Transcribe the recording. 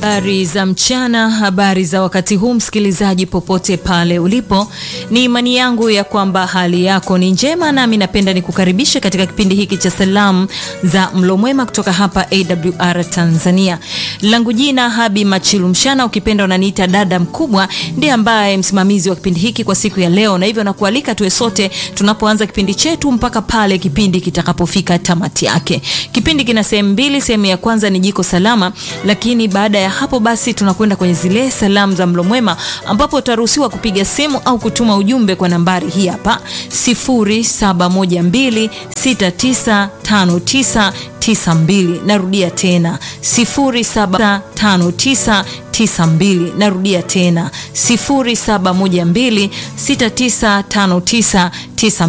Habari za mchana, habari za wakati huu, msikilizaji popote pale ulipo, ni imani yangu ya kwamba hali yako ni njema, nami napenda nikukaribishe katika kipindi hiki cha salamu za mlo mwema kutoka hapa AWR Tanzania. Langu jina Habi Machilu Mshana, ukipenda unaniita dada mkubwa, ndiye ambaye msimamizi wa kipindi hiki kwa siku ya leo, na hivyo nakualika tuwe sote tunapoanza kipindi chetu mpaka pale kipindi kitakapofika tamati yake. Kipindi kina sehemu mbili, sehemu ya kwanza ni jiko salama, lakini baada ya hapo basi tunakwenda kwenye zile salamu za mlo mwema ambapo utaruhusiwa kupiga simu au kutuma ujumbe kwa nambari hii hapa 0712695992. Narudia tena 075992. Narudia tena 0712695992.